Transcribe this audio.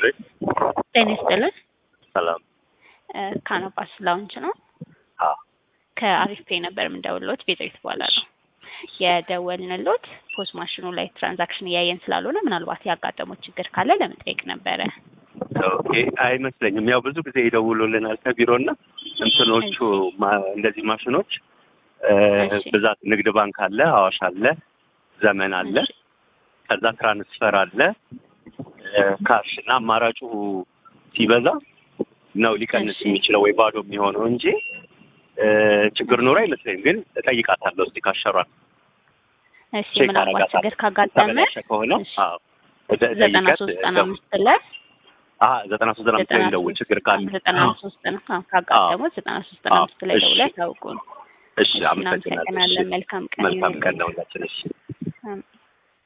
ይስጥልኝ። ጤና ይስጥልን። ሰላም። ካናፓስ ላውንች ነው። አዎ ከአሪፍ ፔይ ነበር የምንደውልሎት ቤዛዊት እባላለሁ። የደወልንሎት ፖስ ማሽኑ ላይ ትራንዛክሽን እያየን ስላልሆነ ምናልባት ያጋጠሙት ችግር ካለ ለመጠየቅ ነበረ። ኦኬ። አይመስለኝም። ያው ብዙ ጊዜ ይደውሉልናል ከቢሮ እና እንትኖቹ ማ- እንደዚህ ማሽኖች እ፣ እሺ። ብዛት ንግድ ባንክ አለ፣ አዋሽ አለ፣ ዘመን አለ፣ እሺ። ከዛ ትራንስፈር አለ፣ እ፣ ካሽ እና አማራጩ ሲበዛ ነው ሊቀንስ እሺ። የሚችለው ወይ ባዶ የሚሆነው እንጂ እ፣ ችግር ኖሮ አይመስለኝም። ግን እጠይቃታለሁ እስቲ ካሸሯል እሺ ቼክ ምናልባት አደርጋታለሁ። ችግር ካጋጠመ ተበላሸ ከሆነ እሺ። አዎ እደ- ዘጠና ጠይቀት ሶስት ዘጠና ደው- አምስት ላይ አሀ ዘጠና ሶስት ዘጠና አምስት ላይ እንደውል ችግር ካለ ዘጠና ሶስት ነው አዎ፣ ካጋጠሙት ዘጠና ሶስት ዘጠና አዎ፣ አምስት ላይ እሺ። ደውለው ያሳውቁን። እሺ እሺ አመሰግናለሁ። እናመሰግናለን። እሺ መልካም ቀን መልካም ቀን ይሁንልዎት። ነው ሁላችን። እሺ አሜን።